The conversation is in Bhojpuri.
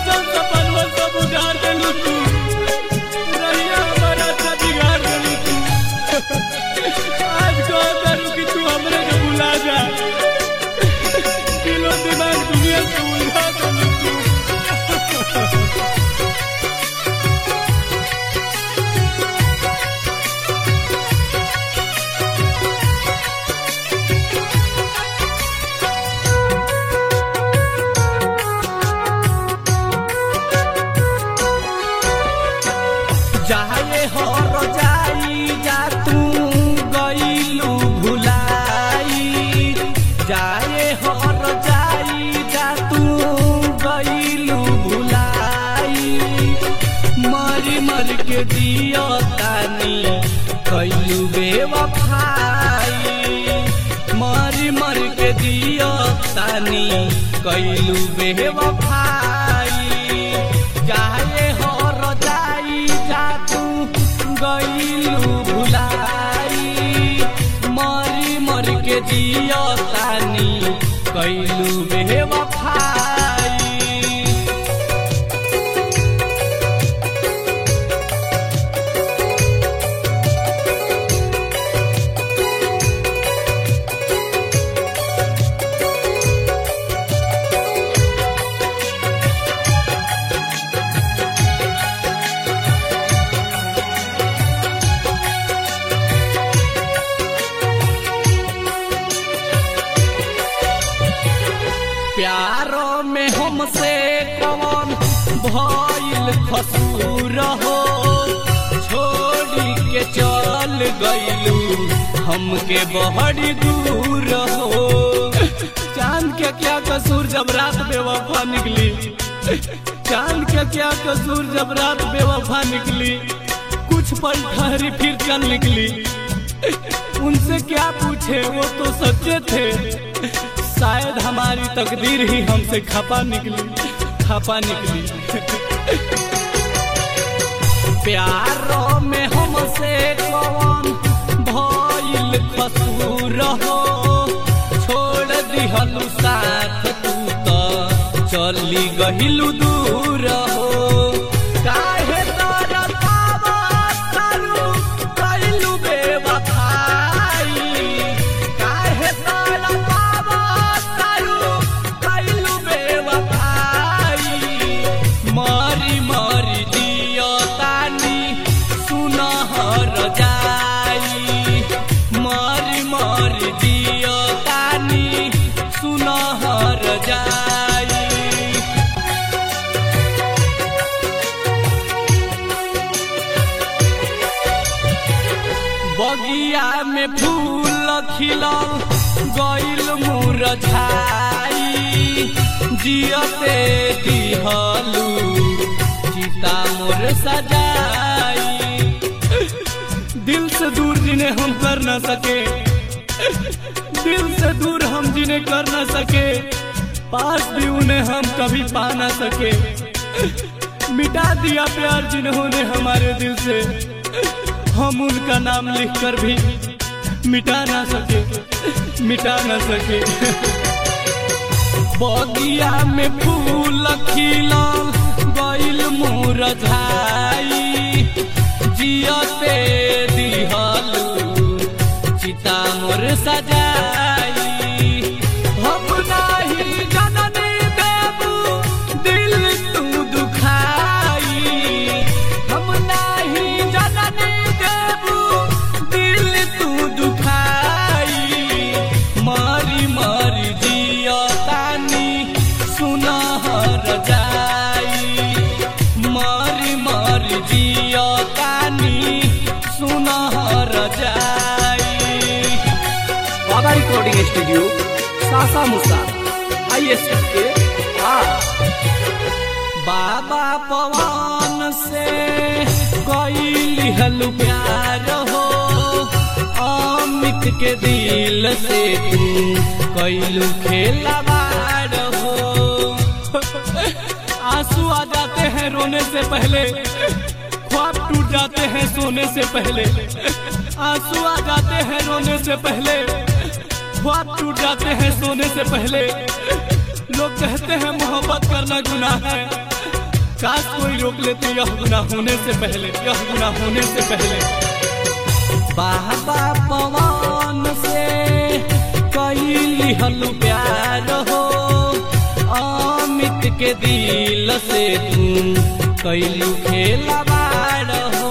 सोचल सपनवा सब उजाड़ देलू तू रहिया हमारा अच्छा बिगाड़ देलू तू आज कह करू कि तू हमरे के भुला जा दिलो दिमाग दुनिया से उलझा देलू तू जाए हर जाई जा तू गईलू भुलाई जाए हर जाई जा तू गईलू भुलाई मरी मर के दियो तानी कैलू बेवफाई मरी मर के दियो तानी कैलू बेवफाई जाए हर जाई जा तू गईलू भुलाई मरी मर के दियो तानी कैलू बेवफाई प्यारो में हमसे कौन भइल खसूर हो छोड़ी के चल गईलू हमके बहरी दूर हो चांद के क्या कसूर जब रात बेवफा निकली चांद के क्या कसूर जब रात बेवफा निकली कुछ पल ठहरी फिर चल निकली उनसे क्या पूछे वो तो सच्चे थे शायद हमारी तकदीर ही हमसे खपा निकली खपा निकली प्यारो में हमसे कौन भइल खसूर हो छोड़ दिहलू साथ तू तो चली गहिलू दूर हो काहे तरसावा तारू कैलू बेवफाई काहे तरसावा तारू कैलू बेवफाई मरी मरी दियो तानी सुनहर जाई मरी मरी दियो तानी सुनहर जाई बगिया में फूल खिलल गइल मुरझाई जियते दिहलू चिता मोर सजाई दिल से दूर जिन्हें हम कर न सके दिल से दूर हम जिन्हें कर न सके पास भी उन्हें हम कभी पा न सके मिटा दिया प्यार जिन्होंने हमारे दिल से हम उनका नाम लिखकर भी मिटा ना सके मिटा ना सके बगिया में फूल खिलल गइल मुरझाई जियते दिहलू चिता मोर सजाई हम नाही जननी देबू दिल तू दुखाई हम नाही जननी देबू दिल तू दुखाई मरी मरी जियो तानी सुनहर जाई मरी मरी जियो तानी सुनहर जाई बाबा रिकॉर्डिंग स्टूडियो सासा मुसा आई एस के आ बाबा पवन से कैली हलु प्यार हो अमित के दिल से तू कैलू खेलवार हो आंसू आ जाते हैं रोने से पहले ख्वाब टूट जाते हैं सोने से पहले आंसू आ जाते हैं रोने से पहले ख्वाब टूट जाते हैं सोने से पहले लोग कहते हैं मोहब्बत करना गुनाह है काश कोई रोक लेते यह गुना होने से पहले यह गुना होने से पहले बाबा पवन से कैली हलु प्यार हो अमित के दिल से तू कैलू खेलवार हो